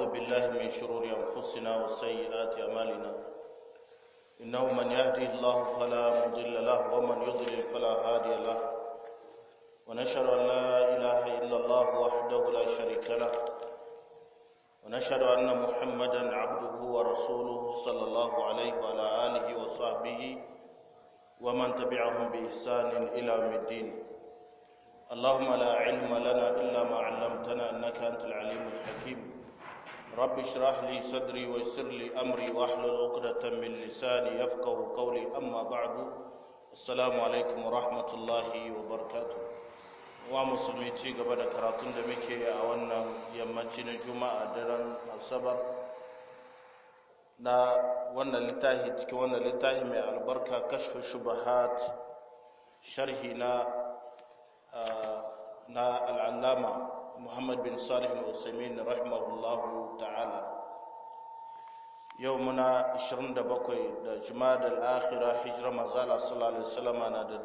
بالله من شرور أنفسنا وسيئات أعمالنا إنه من يهدي الله فلا مضل له ومن يضلل فلا هادي له ونشهد أن لا إله إلا الله وحده لا شريك له ونشهد أن محمدا عبده ورسوله صلى الله عليه وعلى آله وصحبه ومن تبعهم بإحسان إلى يوم الدين اللهم لا علم لنا إلا ما علمتنا إنك أنت العليم الحكيم رب اشرح لي صدري ويسر لي أمري واحلل عقدة من لساني يفقه قولي أما بعد السلام عليكم ورحمة الله وبركاته wa musulmi ci gaba da karatun da muke a wannan yammaci na juma'a daren asabar na wannan littafi cikin wannan littafi mai albarka kashfu shubahat sharhi na na al'allama muhammad bin salih al-usaimin rahimahullahu ta'ala yau muna 27 da jumada al-akhira hijira manzala sallallahu alaihi wasallam na da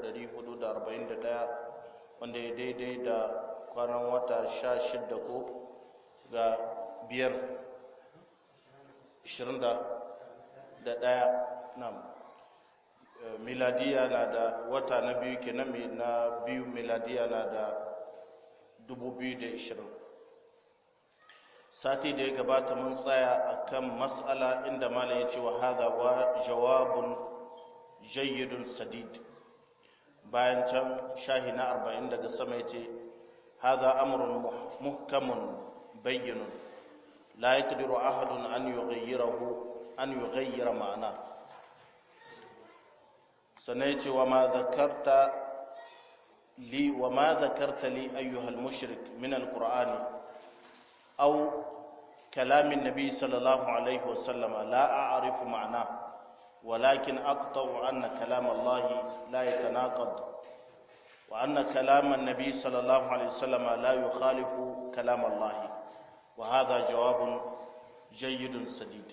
1441 wanda ya daidai da kwanan wata sha shidda ko ga biyar ishirin da ɗaya na miladiya na da wata na biyu ke na biyu miladiya na da dubu biyu da ishirin sati da ya gabata mun tsaya a kan matsala inda malam ya ce wa haza wa jawabun jayyidun sadid bayan can shahi na arba'in daga sama ya ce haza amurin muhkamun bayyinun la ya ƙadiru ahadun an yi gayyara ma'ana sannan ya ce wa ma zakarta li wa ma zakarta li ayyuhal mushrik min alqur'ani aw kalamin nabi sallallahu alaihi wasallama la a'rifu ma'ana ولكن أقطع أن كلام الله لا يتناقض وأن كلام النبي صلى الله عليه وسلم لا يخالف كلام الله وهذا جواب جيد سديد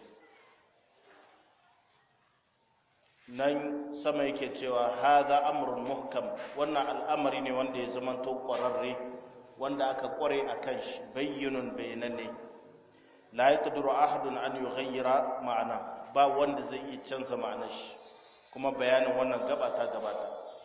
nan sama yake cewa haza amrun muhkam wannan al'amari ne wanda ya zamanto ƙwararre wanda aka ƙware a kan shi bayyinun bayananne la yaqdiru ahadun an yughayyira ma'ana ba wanda zai iya canza ma'anar shi kuma bayanin wannan gaba ta gabata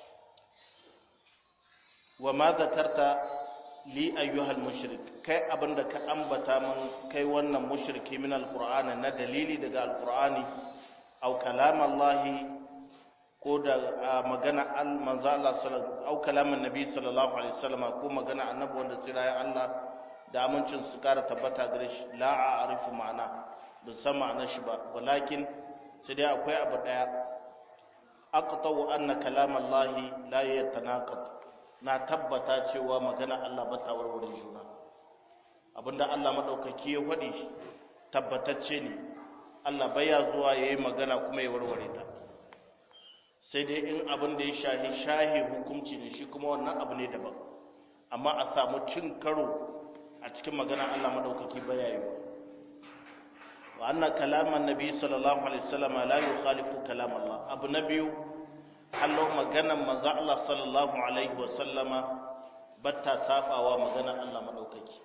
wa ma zakarta li ayyuhal mushrik kai abinda ka ambata min kai wannan mushriki min alqur'ani na dalili daga alqur'ani aw kalam Allah ko da magana al manzo Allah sallallahu aw kalamin nabi sallallahu alaihi wasallam ko magana annabi wanda sai ya Allah da amincin su kara tabbata gare shi la a'rifu ma'ana ban san ma'anar shi ba walakin sai dai akwai abu daya aqtau anna kalam Allah la yatanaqad na tabbata cewa magana Allah ba ta warware juna abinda Allah madaukaki ya faɗi tabbatacce ne Allah baya zuwa yayi magana kuma ya warware ta sai dai in abin da ya shahi shahi hukunci ne shi kuma wannan abu ne daban amma a samu cin karo a cikin magana Allah madaukaki baya yi wa anna kalaman nabi sallallahu alaihi wasallam la yukhalifu kalam Allah abu nabiyu hallo maganan manzo Allah sallallahu alaihi wasallam batta safawa magana Allah madaukaki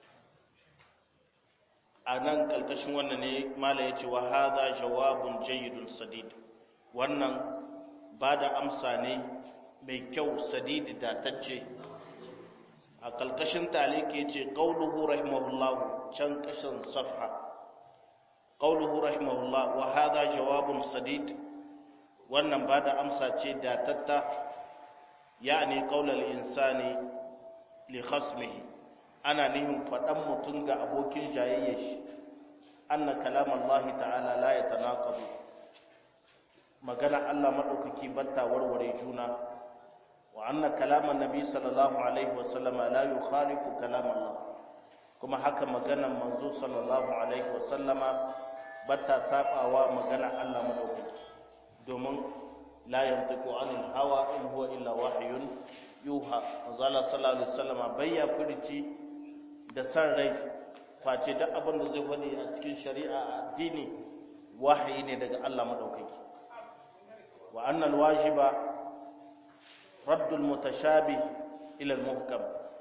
anan kalkashin wannan ne mala yace wa hadha jawabun jayyidun sadid wannan bada amsa ne mai kyau sadidi da tacce a kalkashin taliki yace qauluhu rahimahullahu can kashin safha قوله رحمه الله وهذا جواب سديد wannan ba da amsa ce da tatta yani qaulal insani li khasmihi ana nihin faɗan mutum ga abokin jayayya shi anna kalam Allah ta'ala la yatanaqadu magana Allah madaukaki batta warware juna wa anna kalam annabi sallallahu alaihi wa sallama la yukhalifu kalam Allah kuma haka maganan manzo sallallahu alaihi wa sallama bata sabawa magana Allah madaukaki domin la yantiqu anil hawa in huwa illa wahyun yuha manzala sallallahu alaihi wasallam bayya furici da san rai face duk abin da zai faɗi a cikin shari'a addini wahayi ne daga Allah madaukaki wa annal wajiba raddul mutashabih ila al muhkam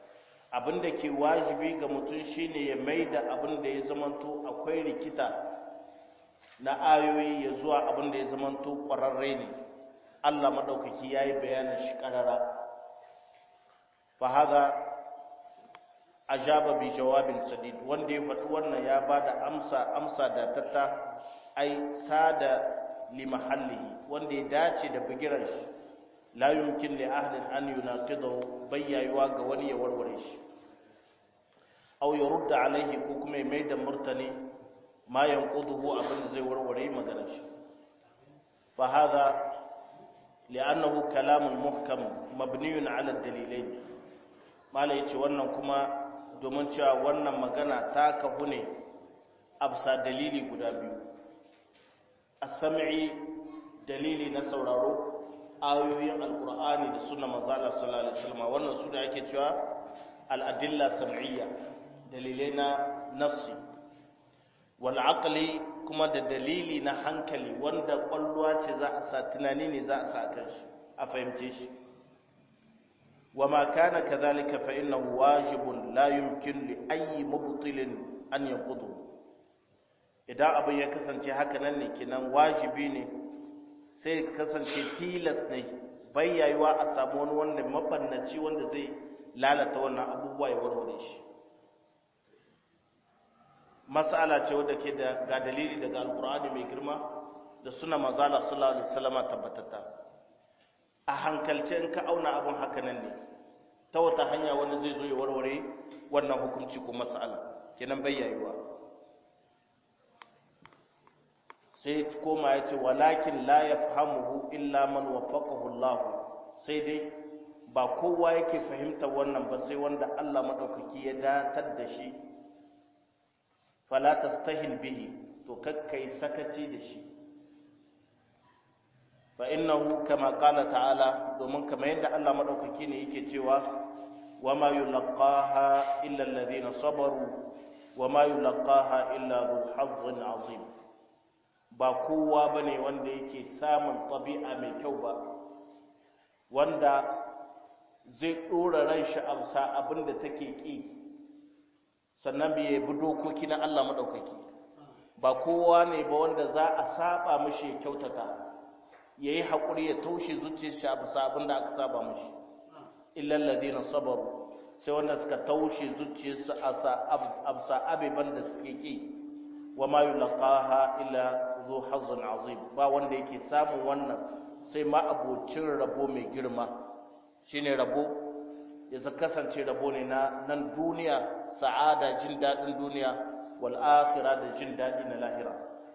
abin da ke wajibi ga mutum shine ya mai da abin da ya zamanto akwai rikita na ayoyi ya zuwa abin da ya zamanto ƙwararre ne Allah maɗaukaki ya yi bayanin shi ƙarara fa haza ajaba bi jawabin sadid wanda ya faɗi wannan ya ba da amsa amsa da tatta ai sada li mahallihi wanda ya dace da bigiran shi la yumkin li ahadin an yunaqidahu bayyayuwa ga wani ya warware shi aw yurda alaihi ko kuma ya mai da murtani ma yanquduhu abin da zai warware maganar shi fa hadha li'annahu kalamun muhkam mabniyun ala dalilain mala yace wannan kuma domin cewa wannan magana ta kahu ne absa dalili guda biyu as-sam'i dalili na sauraro ayoyin alqur'ani da sunna manzo Allah sallallahu alaihi wasallam wannan su da ake cewa al-adilla sam'iyya dalilai na nassi wal aqli kuma da dalili na hankali wanda kwalluwa ce za a sa tunani ne za a sa kan shi a fahimce shi wa ma kana kadhalika fa innahu wajibun la yumkin li ayyi mubtilin an yanqudu idan abin ya kasance haka nan ne kinan wajibi ne sai ya kasance tilas ne bayyayuwa a samu wani wanda mabannaci wanda zai lalata wannan abubuwa ya warware shi mas'ala ce wadda ke da ga dalili daga alkur'ani mai girma da suna mazala sallallahu alaihi wasallam tabbatata a hankalce in ka auna abun haka nan ne ta wata hanya wani zai zo ya warware wannan hukunci ko mas'ala kenan bayyayuwa sai koma ya ce walakin la yafhamuhu illa man waffaqahu Allah sai dai ba kowa yake fahimta wannan ba sai wanda Allah madaukaki ya datar da shi fala tastahil bihi to kakkai sakaci da shi fa innahu kama qala ta'ala domin kamar yadda Allah madaukaki ne yake cewa wama yulqaha illa alladhina sabaru wama yulqaha illa dhu hazzin azim ba kowa bane wanda yake samun tabi'a mai kyau ba wanda zai dora ran shi amsa abinda take ki sannan bai bi dokoki na Allah maɗaukaki ba kowa ne ba wanda za a saba mashi ya kyautata ya yi haƙuri ya taushe zuciyar shi a bisa abin da aka saba mashi illal ladina sabaru sai wanda suka taushe zuciyarsu a bisa abeban da suke ki wa ma yulqaha illa zu hazzun azim ba wanda yake samun wannan sai ma abocin rabo mai girma shine rabo ya kasance rabo ne na nan duniya sa'ada jin daɗin duniya wal akhirah da jin daɗi na lahira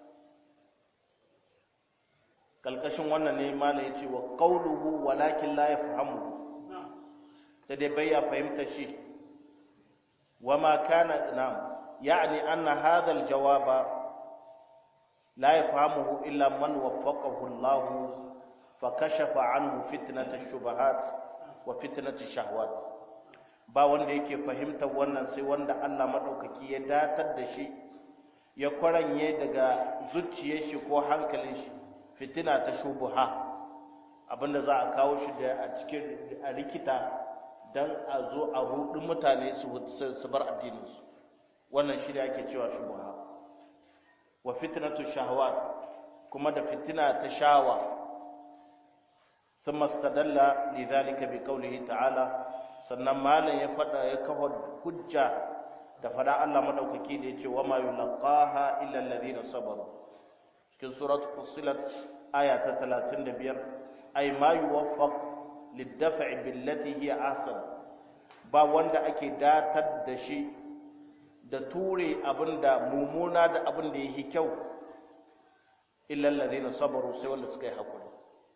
kalkashin wannan ne mala yace wa qawluhu walakin la yafhamu sai dai bai ya fahimta shi wama kana nam yani anna hadha al jawaba la yafhamuhu illa man waffaqahu Allah fa kashafa anhu fitnat ash-shubahat wa fitnat ash-shahawat ba wanda yake fahimtar wannan sai wanda Allah maɗaukaki ya datar da shi ya kwaranye daga zuciyar shi ko hankalin shi fitina ta shubuha abinda za a kawo shi da a cikin a rikita don a zo a rudin mutane su bar addininsu wannan shi da ake cewa shubuha wa fitnatu shahawat kuma da fitina ta shawa ثم استدل لذلك بقوله تعالى sannan malam ya fada ya kawo hujja da fada Allah madaukaki da yace wa ma yulqaha illa alladhina sabaru cikin suratul fussilat aya ta 35 ay ma yuwaffaq lid-daf'i billati hiya ahsan ba wanda ake datar da shi da ture abinda mumuna da abinda yake kyau illa alladhina sabaru sai wanda suka yi hakuri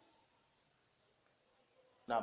na'am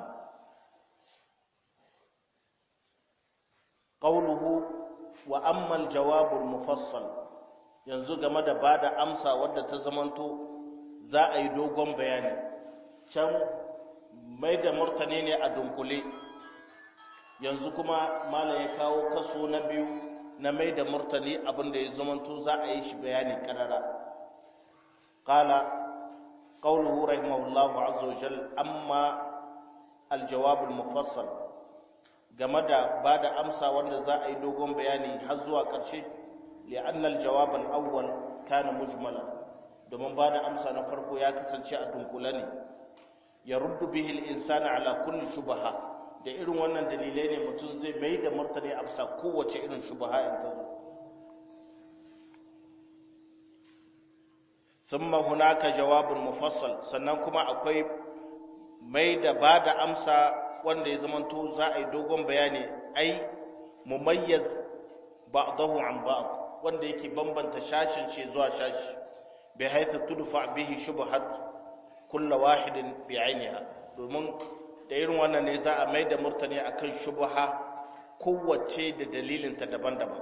qawluhu wa amma al-jawab al-mufassal yanzu game da bada amsa wadda ta zamanto za a yi dogon bayani can mai da murtani ne a dunkule yanzu kuma malam ya kawo kaso na biyu na mai da murtani abinda ya zamanto za a yi shi bayani karara qala qawluhu rahimahullahu azza wa jalla amma al-jawab al-mufassal game da ba da amsa wanda za a yi dogon bayani har zuwa ƙarshe li'annal jawab al-awwal kana mujmala domin ba da amsa na farko ya kasance a dunkule ne ya ruddu bihi al-insana ala kulli shubha da irin wannan dalilai ne mutum zai mai da martani amsa kowace irin shubha in ta zo thumma hunaka jawabun mufassal sannan kuma akwai mai da ba da amsa wanda ya zamanto za a yi dogon bayani ai mumayyaz ba'dahu an ba'd wanda yake bambanta shashin shi zuwa shashi bi haythu tudfa bihi shubhat kullu wahidin bi ainiha domin da irin wannan ne za a mai da murtani akan shubha kowace da dalilin ta daban-daban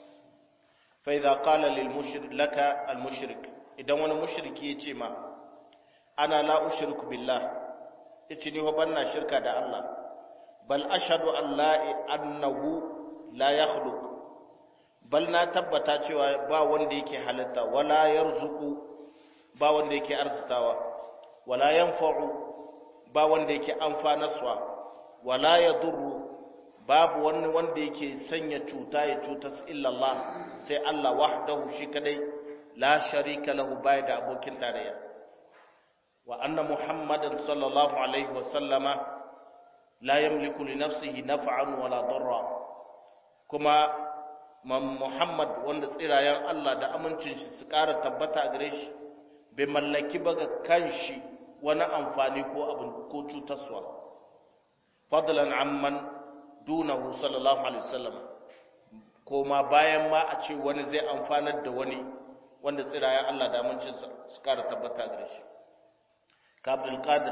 fa idza qala lil mushrik laka al mushrik idan wani mushriki ya ce ma ana la ushriku billah yace ni ban na shirka da Allah bal ashhadu an la annahu la yakhluq bal na tabbata cewa ba wanda yake halitta wala yarzuqu ba wanda yake arzitawa wala yanfa'u ba wanda yake amfanaswa wala yadurru babu wani wanda yake sanya cuta ya cutas illa Allah sai Allah wahdahu shi kadai la sharika lahu bai da abokin tarayya wa anna muhammadan sallallahu alaihi wa sallama la yamliku li nafsihi naf'an wala darra kuma muhammad wanda tsirayen Allah da amincin shi su ƙara tabbata gare shi bai mallaki ba ga kanshi wani amfani ko abin ko cutarwa fadlan amman dunahu sallallahu alaihi wasallam koma bayan ma a ce wani zai amfanar da wani wanda tsirayen Allah da amincinsa su ƙara tabbata gare shi ka abdul qadir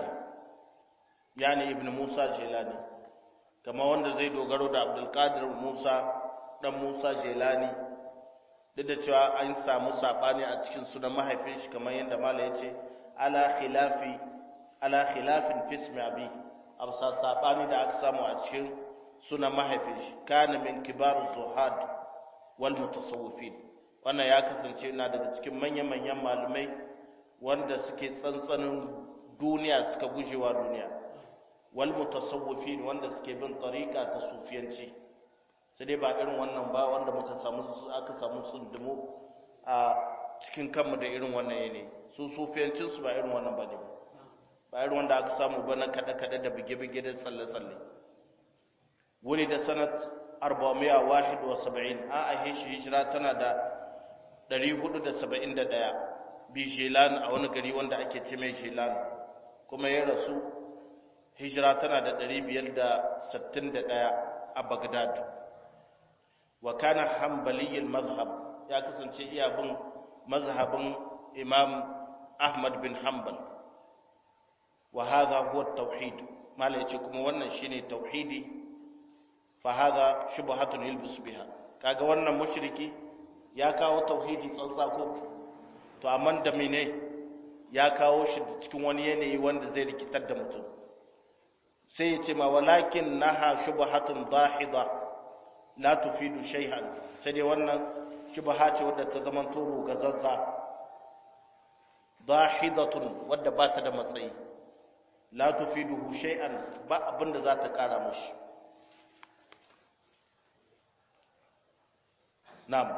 yani ibn musa jelani kama wanda zai dogaro da abdul qadir musa dan musa jelani duk da cewa an samu sabani a cikin sunan mahaifin shi kamar yadda mala ya ce ala khilafi ala khilafin fismi abi amsa sabani da aka samu a cikin sunan mahaifin shi kana min kibar zuhad wal mutasawwifin wannan ya kasance na daga cikin manyan-manyan malumai wanda suke tsantsanin duniya suka gujewa duniya wal mutasawwifin wanda suke bin tariqa ta sufiyanci sai dai ba irin wannan ba wanda muka samu aka samu tsundumo a cikin kanmu da irin wannan yane su sufiyancin su ba irin wannan ba ne ba irin wanda aka samu ba na kada-kada da bige-bige da tsalle-tsalle wuri da sanat 471 a ahe shi hijira tana da 471 bi shelan a wani gari wanda ake ce mai shelan kuma ya rasu hijira tana da 561 a bagdad wa kana hanbaliyyar mazhab ya kasance iya bin mazhabin imam ahmad bin hanbal wa hadha huwa tauhid mala yace kuma wannan shine tauhidi fa hadha shubhatun yalbis biha kaga wannan mushriki ya kawo tauhidi tsantsa ko to amma da mene ya kawo shi cikin wani yanayi wanda zai rikitar da mutum sai ya ce ma walakin naha shubhatun dahida la tufidu shay'an sai dai wannan shubha ce wadda ta zama toro gazazza dahidatun wadda ba ta da matsayi la tufiduhu shay'an ba abinda za ta kara mashi na'am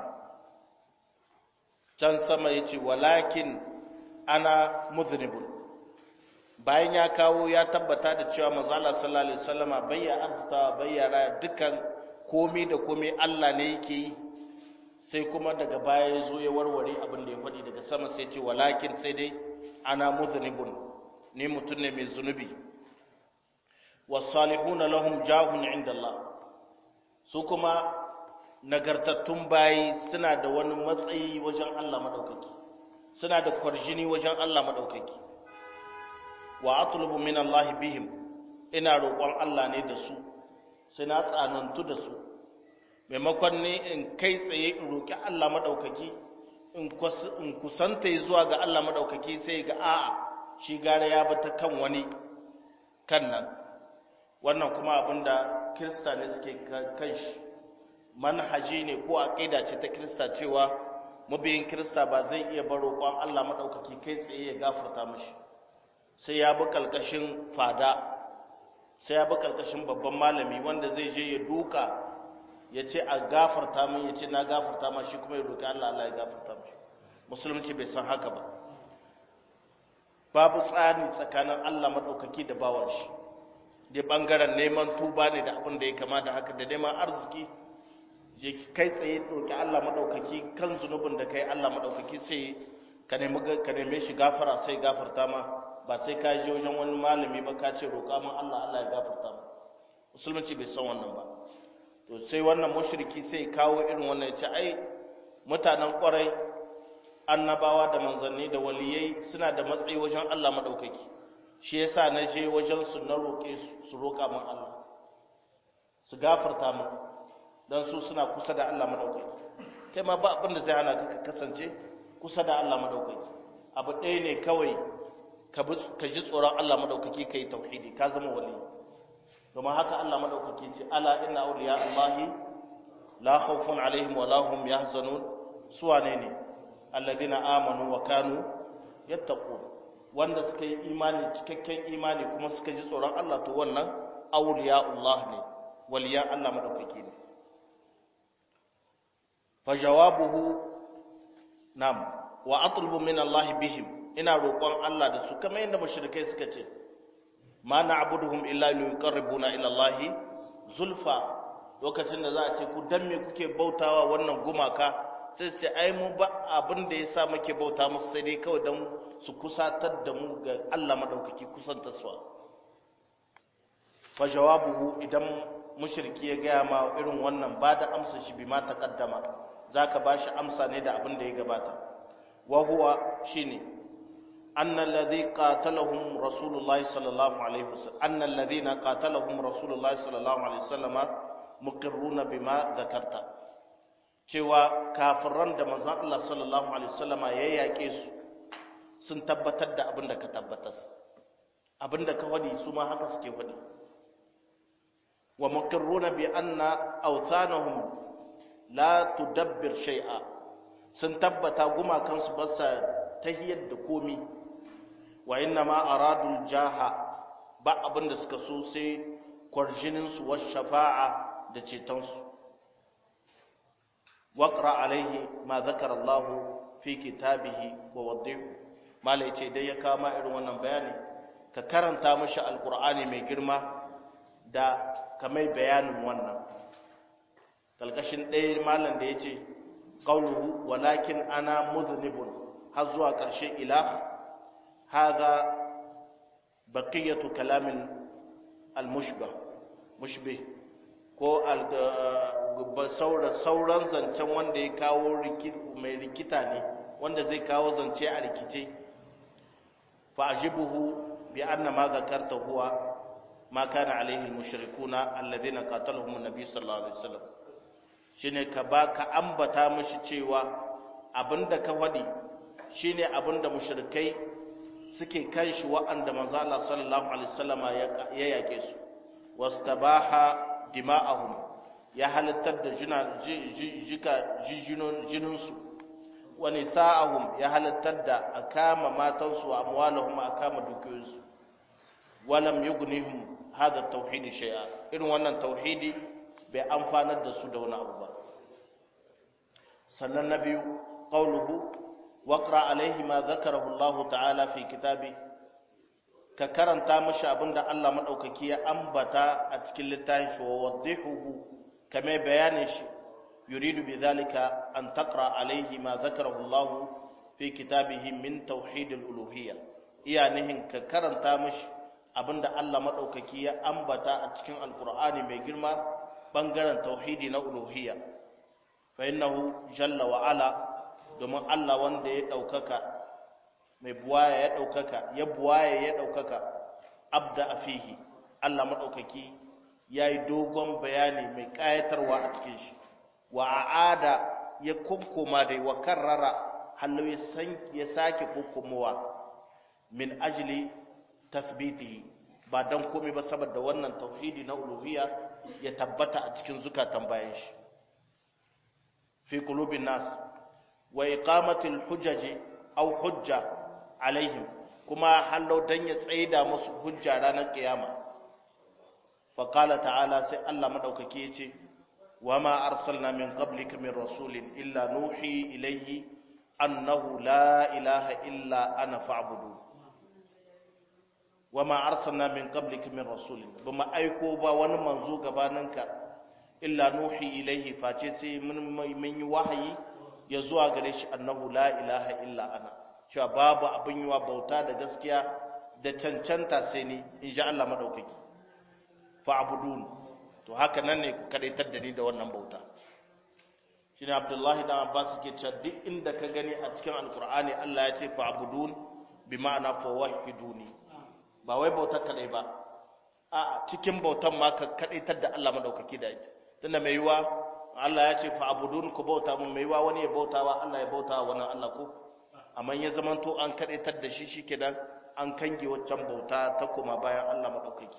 can sama yace walakin ana muznibun bayan ya kawo ya tabbata da cewa manzo Allah sallallahu alaihi wasallama bayya arzuta bayyara dukan komai da komai Allah ne yake yi sai kuma daga baya ya zo ya warware abin da ya faɗi daga sama sai ce walakin sai dai ana muznibun ni mutum ne mai zunubi wasalihuna lahum jahun inda Allah su kuma nagartattun bayi suna da wani matsayi wajen Allah madaukaki suna da kwarjini wajen Allah madaukaki wa atlubu min Allah bihim ina roƙon Allah ne da su sai na tsanantu da su maimakon ne in kai tsaye in roƙi Allah madaukaki in kusanta zuwa ga Allah madaukaki sai ga a'a shi gara ya bi ta kan wani kan nan wannan kuma abinda kirista ne suke kan shi manhaji ne ko aqida ce ta kirista cewa mabiyin kirista ba zai iya bar roƙon Allah madaukaki kai tsaye ya gafarta mashi sai ya bi kalkashin fada sai ya bi karkashin babban malami wanda zai je ya duka ya ce a gafarta min ya ce na gafarta ma shi kuma ya roƙi Allah Allah ya gafarta mishi musulunci bai san haka ba babu tsari tsakanin Allah maɗaukaki da bawan shi da ɓangaren neman tuba ne da abin da ya kama da haka da neman arziki je kai tsaye ɗauki Allah maɗaukaki kan zunubin da kai Allah maɗaukaki sai ka neme shi gafara sai gafarta ma ba sai ka je wajen wani malami ba ka ce roƙa min Allah Allah ya gafarta ma musulunci bai san wannan ba to sai wannan mushriki sai kawo irin wannan ya ce ai mutanen ƙwarai annabawa da manzanni da waliyai suna da matsayi wajen Allah maɗaukaki shi yasa na je wajen su na roƙe su roƙa min Allah su gafarta min don su suna kusa da Allah maɗaukaki kai ma ba abin da zai hana ka kasance kusa da Allah maɗaukaki abu ɗaya ne kawai ka ji tsoron Allah maɗaukaki ka yi tauhidi ka zama wali domin haka Allah maɗaukaki ce ala inna awliya Allahi la khawfun alaihim wa la hum yahzanun suwane ne alladhina amanu wa kanu yattaqun wanda suka yi imani cikakken imani kuma suka ji tsoron Allah to wannan awliya Allah ne waliyan Allah maɗaukaki ne fajawabuhu nam wa atlubu min Allah bihim ina roƙon Allah da su kamar yadda mushrikai suka ce ma na'buduhum illa liqarribuna ila Allah zulfa lokacin da za a ce ku dan me kuke bautawa wannan gumaka sai ce ai mu ba abin da yasa muke bauta musu sai dai kawai dan su kusatar da mu ga Allah madaukaki kusanta su fa jawabuhu idan mushriki ya gaya ma irin wannan ba da amsa shi bi ma taqaddama zaka bashi amsa ne da abin da ya gabata wa huwa shine anna alladhi qatalahum rasulullahi sallallahu alaihi wasallam anna alladhina qatalahum rasulullahi sallallahu alaihi wasallam muqirruna bima dhakarta cewa kafiran da manzon Allah sallallahu alaihi wasallama ya yake su sun tabbatar da abin da ka tabbatas abin da ka wadi su ma haka suke wadi wa muqirruna bi anna awthanahum la tudabbir shay'a sun tabbata gumakansu ba sa tahiyar da komi wa inna ma aradul jaha ba abin da suka so sai kwarjinin su was shafa'a da ceton su waqra alaihi ma zakara Allah fi kitabihi wa waddihu mala yace dai ya kama irin wannan bayani ka karanta mashi alqur'ani mai girma da kamai bayanin wannan kalkashin ɗaya malam da ya ce ƙauluhu walakin ana muznibun har zuwa ƙarshe ila haza baqiyatu kalamin al-mushbah mushbih ko sauran zancen wanda ya kawo mai rikita ne wanda zai kawo zance a rikice fa ajibuhu bi anna ma zakarta huwa ma kana alaihi al-mushrikuna alladhina qatalahum an-nabi sallallahu alaihi wasallam shine ka ba ka ambata mishi cewa abinda ka faɗi shine abinda mushrikai suke kan shi wa'anda manzo Allah sallallahu alaihi wasallama ya yake su wastabaha dima'ahum ya halittar da jina jika jinin su wa nisa'ahum ya halittar da akama matan su amwalahum akama dukiyoyin su walam yughnihum hada tauhid shay'a irin wannan tauhidi bai amfanar da su da wani abu ba sannan na biyu ƙauluhu waƙra alaihi ma zakarahu Allah ta'ala fi kitabi ka karanta mashi abinda Allah maɗaukaki ya ambata a cikin littafin shi wa waddihuhu kame bayanin shi yuridu bi zalika an taqra alaihi ma zakarahu Allah fi kitabihi min tauhid al-uluhiyya iya nihin ka karanta mashi abinda Allah maɗaukaki ya ambata a cikin alqur'ani mai girma bangaren tauhidi na uluhiyya fa innahu jalla wa ala domin Allah wanda ya daukaka mai buwaya ya daukaka ya buwaya ya daukaka abda afihi Allah madaukaki yayi dogon bayani mai kayatarwa a cikin shi wa aada ya kunkuma dai wa karrara hallo ya san ya sake kunkumowa min ajli tathbitihi ba dan komai ba saboda wannan tauhidi na uluhiyya ya tabbata a cikin zukatan bayan shi fi qulubin nas wa iqamatil hujaji aw hujja alaihim kuma hallo dan ya tsaida musu hujja ranar kiyama faƙala ta'ala sai Allah maɗaukaki ya ce wa ma arsalna min qablika min rasulin illa nuhi ilayhi annahu la ilaha illa ana fa'budu wa ma arsalna min qablika min rasulin bama aiko ba wani manzo gabaninka illa nuhi ilayhi face sai mun yi wahayi ya zuwa gare shi annahu la ilaha illa ana cewa babu abin yiwa bauta da gaskiya da cancanta sai ni in sha Allah maɗaukaki fa'abudun to haka nan ne ku kadaitar da ni da wannan bauta shi ne abdullahi da abbas ke cewa duk inda ka gani a cikin alkur'ani Allah ya ce fa'abudun bi ma'ana fawahiduni ba wai bautar kadai ba a cikin bautan ma ka kadaitar da Allah maɗaukaki da ita tunda mai yiwa Allah ya ce fa'abudun ku bauta mun mai yiwa wani ya bautawa Allah ya bautawa wani Allah ko amma ya zamanto an kadaitar da shi shikenan an kange waccan bauta ta koma bayan Allah madaukaki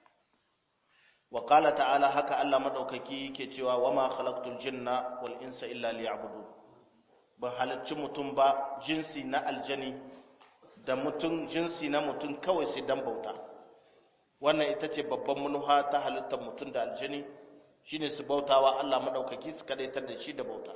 wa qala ta'ala haka Allah madaukaki yake cewa wama khalaqtul jinna wal insa illa liya'budun ban halarci mutum ba jinsi na aljani da mutum jinsi na mutum kawai sai dan bauta wannan ita ce babban manuha ta halittar mutum da aljani shine su bautawa Allah madaukaki su kadaitar da shi da bauta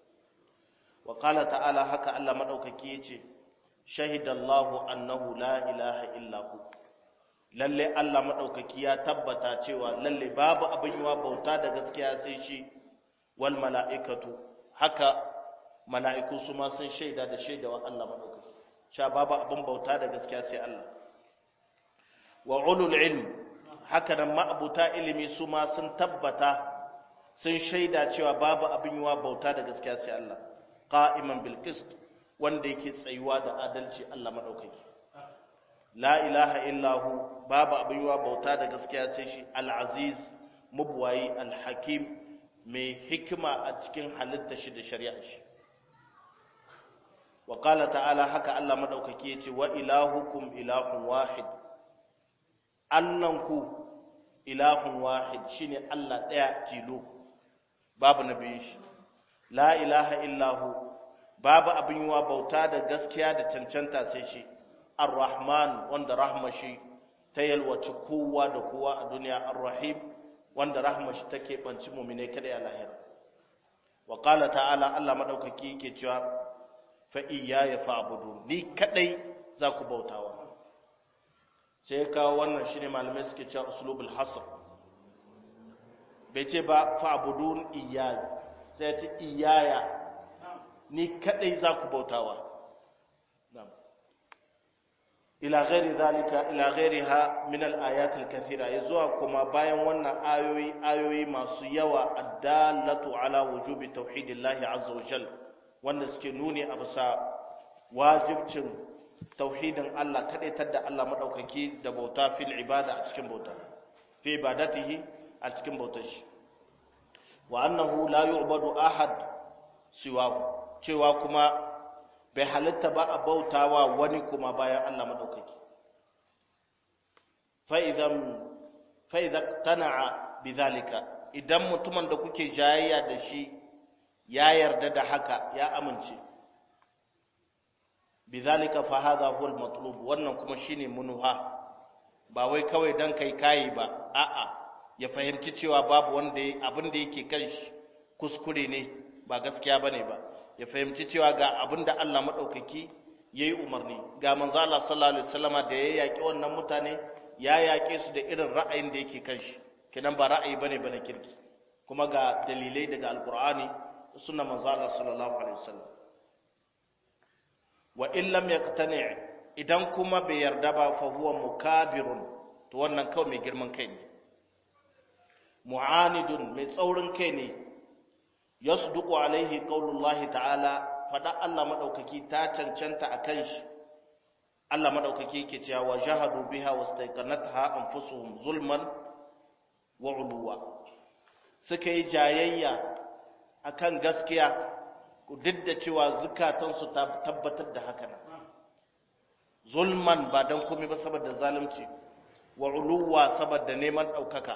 wa qala ta'ala haka Allah madaukaki yace shahidallahu annahu la ilaha illa hu lalle Allah madaukaki ya tabbata cewa lalle babu abin yiwa bauta da gaskiya sai shi wal mala'ikatu haka mala'iku su ma sun shaida da shaidawa Allah madaukaki sha babu abin bauta da gaskiya sai Allah wa ulul ilm haka nan ma'abuta ilimi su ma sun tabbata sun shaida cewa babu abin yiwa bauta da gaskiya sai Allah qa'iman bil qist wanda yake tsayuwa da adalci Allah madaukaki la ilaha illahu babu abin yiwa bauta da gaskiya sai shi al-aziz mubwayi al-hakim mai hikima a cikin halitta shi da shari'a shi wa qala ta'ala haka Allah madaukaki yace wa ilahukum ilahun wahid Allahnku ilahun wahid shine Allah daya tilo babu nabiyin shi la ilaha illahu babu abin yiwa bauta da gaskiya da cancanta sai shi ar-rahman wanda rahma shi ta yalwaci kowa da kowa a duniya ar-rahim wanda rahma shi take banci mu'mine kada ya lahira wa qala ta'ala Allah madaukaki yake cewa fa iyaya fa'budu ni kadai za ku bautawa sai kawo wannan shine malamai suke cewa uslubul hasr bai ce ba fa'budun iyaya sai ce iyaya ni kadai za ku bautawa ila ghairi zalika ila ghairiha min al-ayat al-kathira yazuwa kuma bayan wannan ayoyi ayoyi masu yawa addallatu ala wujubi tauhidillahi azza wa jal wanda suke nuni a bisa wajibcin tauhidin Allah kadaitar da Allah madaukaki da bauta fil ibada a cikin bauta fi ibadatihi a cikin bautar shi wa annahu la yu'badu ahad siwahu cewa kuma bai halitta ba a bautawa wani kuma bayan Allah madaukaki fa idan fa idan tana'a bidhalika idan mutumin da kuke jayayya da shi ya yarda da haka ya amince bidhalika fa hadha huwa al-matlub wannan kuma shine munuha ba wai kawai dan kai kai ba a'a ya fahimci cewa babu wanda abin da yake kan shi kuskure ne ba gaskiya bane ba ya fahimci cewa ga abin da Allah madaukaki yayi umarni ga manzo Allah sallallahu alaihi wasallama da ya yaki wannan mutane ya yake su da irin ra'ayin da yake kan shi kidan ba ra'ayi bane bane kirki kuma ga dalilai daga alqur'ani sunna manzo Allah sallallahu alaihi wasallam wa in lam yaqtani idan kuma bai yarda ba fa huwa mukabirun to wannan kawai mai girman kai ne mu'anidun mai tsaurin kai ne yasduqu alaihi qaulullahi ta'ala fada Allah madaukaki ta cancanta akan shi Allah madaukaki yake cewa wa jahadu biha wastaqanatha anfusuhum zulman wa uluwa suka yi jayayya akan gaskiya duk da cewa zukatansu ta tabbatar da haka nan zulman ba dan komai ba saboda zalunci wa uluwa saboda neman daukaka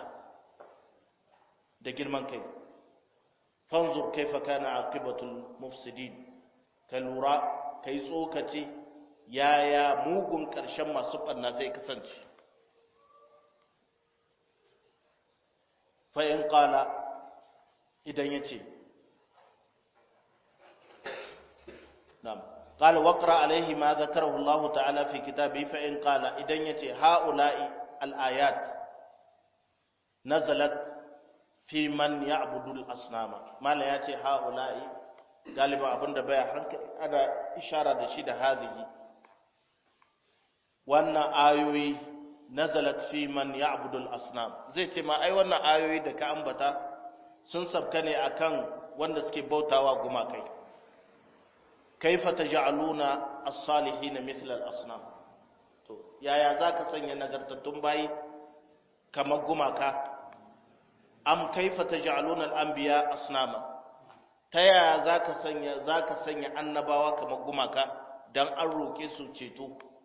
da girman kai fanzur kaifa kana aqibatul mufsidin ka lura kai tsokaci yaya mugun karshen masu banna zai kasance fa in qala idan yace na'am قال وقرأ عليه ما ذكره الله تعالى في كتابه فإن قال إذن يتي هؤلاء الآيات نزلت في من يعبد الأصنام ما لا يتي هؤلاء غالبا أبن دبايا حنك أنا إشارة دشيد هذه وأن آيوي نزلت في من يعبد الأصنام زي تما أي وأن آيوي دكا أنبتا سنسب كني أكان وأن سكي بوتا وقما كي kaifa taj'aluna as-salihin mithla al-asnam to yaya zaka sanya nagartattun bayi kamar gumaka am kaifa taj'aluna al-anbiya asnama ta yaya zaka sanya zaka sanya annabawa kamar gumaka dan an roke su ceto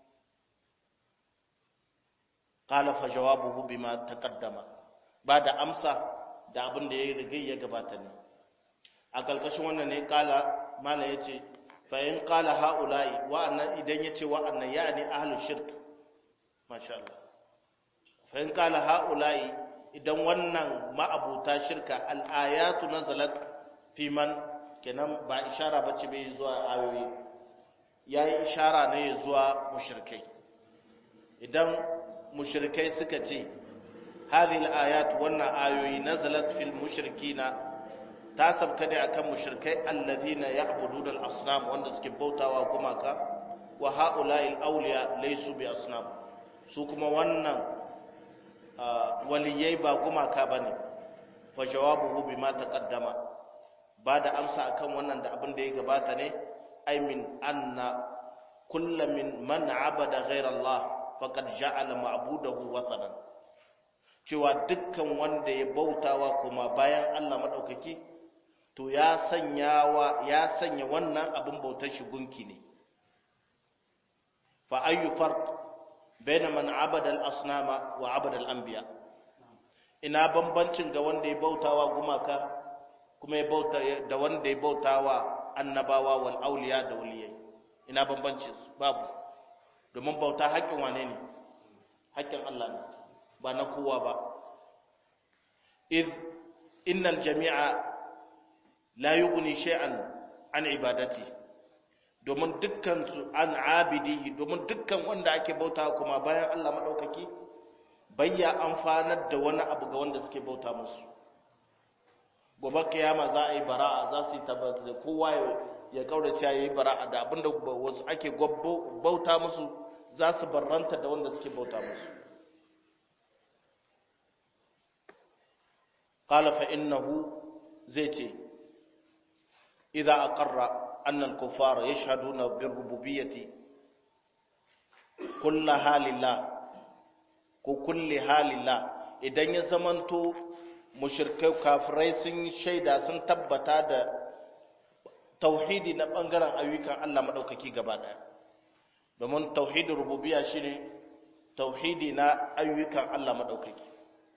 qala fa jawabuhu bima taqaddama ba da amsa da abin da ya riga ya gabata ne a kalkashin wannan ne kala mala yace fa'in ƙala ha'ula'i wa'annan idan ya ce wa'annan ya ne ahalus shirk masha Allah fa'in ƙala ha'ula'i idan wannan ma'abuta shirka al'ayatu na zalat fiman kenan ba ishara ba ce bai zuwa ayoyi ya yi ishara ne zuwa mushirkai idan mushirkai suka ce hadhihi al'ayat wannan ayoyi nazalat fil mushrikina ta sabka ne akan mushrikai allazina ya'buduna al-asnam wanda suke bautawa gumaka wa ha'ula'i al-awliya laysu bi asnam su kuma wannan waliyai ba gumaka bane fa jawabuhu bima taqaddama ba da amsa akan wannan da abin da ya gabata ne ay min anna kullu min man abada ghayra Allah faqad ja'ala ma'budahu wathanan cewa dukkan wanda ya bautawa kuma bayan Allah madaukaki to ya sanya wa ya sanya wannan abin bautar shi gunki ne fa ayyu farq baina man abada al-asnama wa abada al-anbiya ina bambancin ga wanda ya bautawa gumaka kuma ya bauta da wanda ya bautawa annabawa wal auliya da waliyai ina bambancin su babu domin bauta haƙƙin wane ne haƙƙin Allah ne ba na kowa ba iz innal jami'a la yughni shay'an an ibadati domin dukkan su an abidihi domin dukkan wanda ake bauta kuma bayan Allah madaukaki bayya amfanar da wani abu ga wanda suke bauta musu gobe kiyama za a yi bara'a za su yi tabbata kowa ya kaurace ya yi bara'a da abinda wasu ake bauta musu za su barranta da wanda suke bauta musu qala fa innahu zai ce idza aqarra anna al-kuffara yashhaduna bir-rububiyyati kullaha lillah ko kulli halillah idan ya zamanto mushrikai kafirai sun shaida sun tabbata da tauhidi na bangaren ayyukan Allah madaukaki gaba daya domin tauhidin rububiyya shine tauhidi na ayyukan Allah madaukaki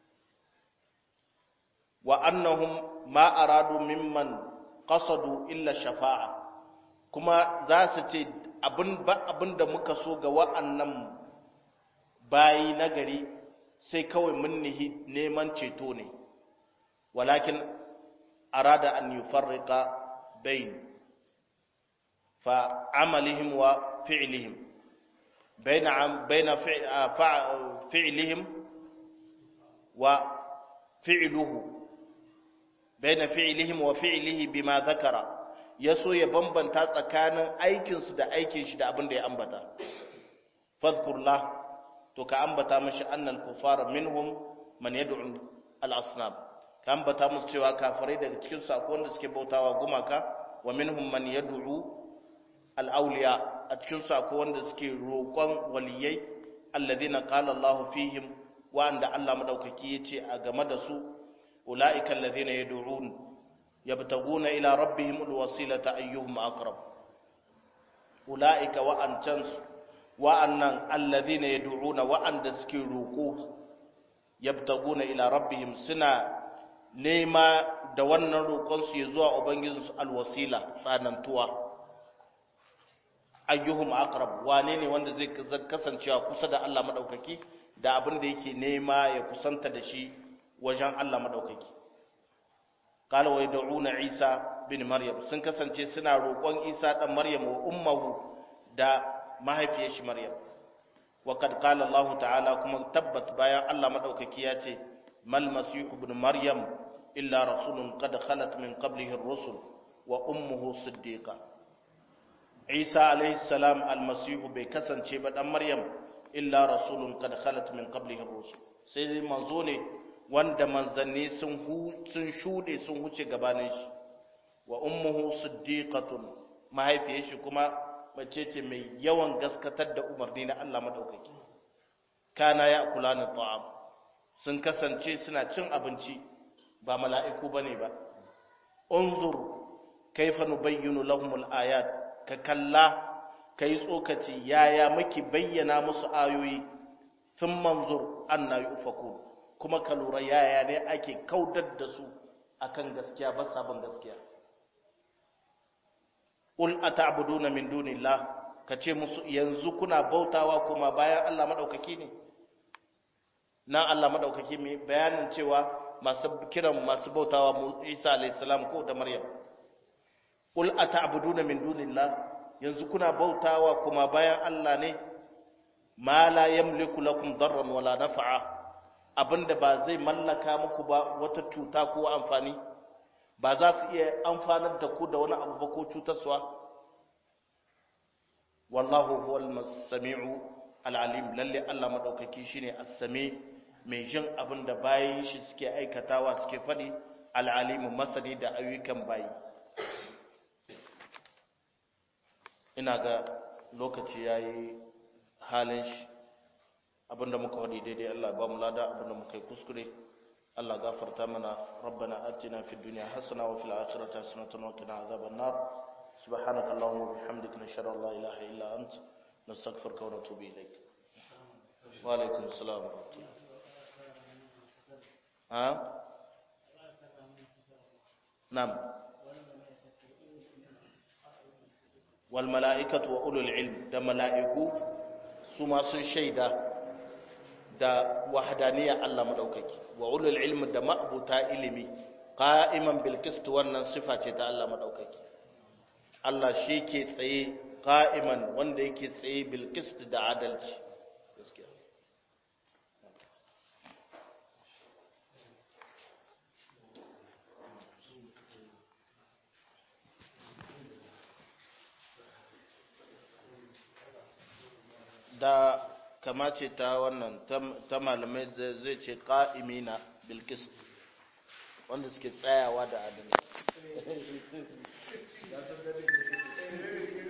wa annahum ma aradu mimman qasadu illa shafa'a kuma za su ce abin ba abin da muka so ga wa'annan bayi nagari sai kawai mun nihi neman ceto ne walakin arada an yufarriqa bain fa amalihim wa fi'lihim baina baina fi'lihim wa fi'luhu baina fi'lihim wa fi'lihi bima zakara yaso ya bambanta tsakanin aikinsu da aikin shi da abin da ya ambata fadhkurlah to ka ambata mashi annal kufara minhum man yad'u al-asnam ka ambata musu cewa kafirai daga cikin su akwai wanda suke bautawa gumaka wa minhum man yad'u al-awliya a cikin su akwai wanda suke roƙon waliyai alladhina qala Allahu fihim wa anda Allah madaukaki yace a game da su ulaika alladhina yad'un yabtaguna ila rabbihim al-wasilata ayyuhum aqrab ulaika wa antansu wa'annan allazina yad'una wa'anda suke roko yabtaguna ila rabbihim suna nema da wannan roƙon su zuwa ubangijinsu alwasila tsanantuwa ayyuhum aqrab wane ne wanda zai kasancewa kusa da Allah madaukaki da abin da yake nema ya kusanta da shi wajen Allah madaukaki qala wa yad'una isa bin maryam sun kasance suna roƙon isa dan maryam wa ummuhu da mahaifiyar shi maryam wa kad qala Allah ta'ala kuma tabbat bayan Allah madaukaki ya ce mal masih ibn maryam illa rasulun qad khalat min qablihi ar-rusul wa ummuhu siddiqa Isa alayhi salam al-masih bai kasance ba dan maryam illa rasulun qad khalat min qablihi ar-rusul sai dai manzo ne wanda manzanni sun sun shude sun huce gabanin shi wa ummuhu siddiqatun mahaifiyar shi kuma mace ce mai yawan gaskatar da umarni na Allah madaukaki kana ya kula ni ta'am sun kasance suna cin abinci ba mala'iku bane ba unzur kaifa nubayyinu lahumul ayat ka kalla kai tsokaci yaya muke bayyana musu ayoyi sun manzur anna yufakun kuma ka lura yaya ne ake kaudar da su akan gaskiya ba sabon gaskiya Ul ata'buduna min dunillah kace musu yanzu kuna bautawa kuma bayan Allah madaukaki ne nan Allah madaukaki mai bayanin cewa masu kiran masu bautawa mu Isa alayhi salam ko da Maryam Ul ata'buduna min dunillah yanzu kuna bautawa kuma bayan Allah ne ma la yamliku lakum darran wala naf'a abinda ba zai mallaka muku ba wata cuta ko amfani ba za su iya amfanar da ku da wani abu ba ko cutarsuwa wallahu huwal sami'u al'alim lalle Allah madaukaki shine as-sami mai jin abin da bayin shi suke aikatawa suke fadi al'alim masani da ayyukan bayi ina ga lokaci yayi halin shi abinda muka wadi daidai Allah ba mu lada abinda muka yi kuskure Allah gafarta mana rabbana atina fid dunya hasana wa fil akhirati hasanatan wa qina adhaban nar subhanaka allahumma wa bihamdika nashhadu an la ilaha illa ant nastaghfiruka wa natubu ilayk wa alaykum assalam wa rahmatullah ha nam wal mala'ikatu wa ulul ilm da mala'iku su ma sun shaida da wahdaniyya Allah madaukaki wa ulul ilmi da ma'buta ilimi qa'iman bil qist wannan sifa ce ta Allah madaukaki Allah shi ke tsaye qa'iman wanda yake tsaye bil qist da adalci gaskiya da kama ce ta wannan ta malamai zai ce ƙa'imina bilkis wanda suke tsayawa da adalci